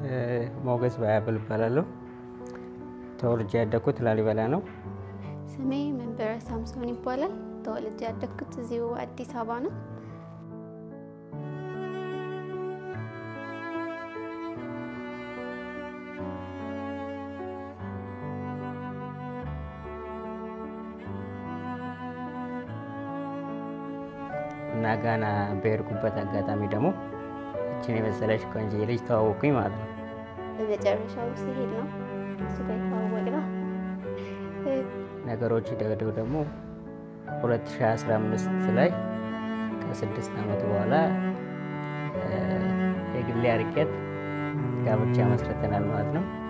ሞገስ ባያብል እባላለሁ። ተወልጄ ያደግኩት ላሊበላ ነው። ስሜ መንበረ ሳምሶን ይባላል። ተወልጄ ያደግኩት እዚሁ አዲስ አበባ ነው። እና ጋና በሄድኩበት አጋጣሚ ደግሞ እችን የመሰለች ቆንጆ ልጅ ተዋወቅኩኝ ማለት ነው። በመጨረሻው ሲሄድ ነው እሱ ጋር የተዋወቅነው። ነገሮች ደገደው ደግሞ 2015 ላይ ከስድስት ዓመት በኋላ የግሌ አርቄት ጋብቻ መስርተናል ማለት ነው።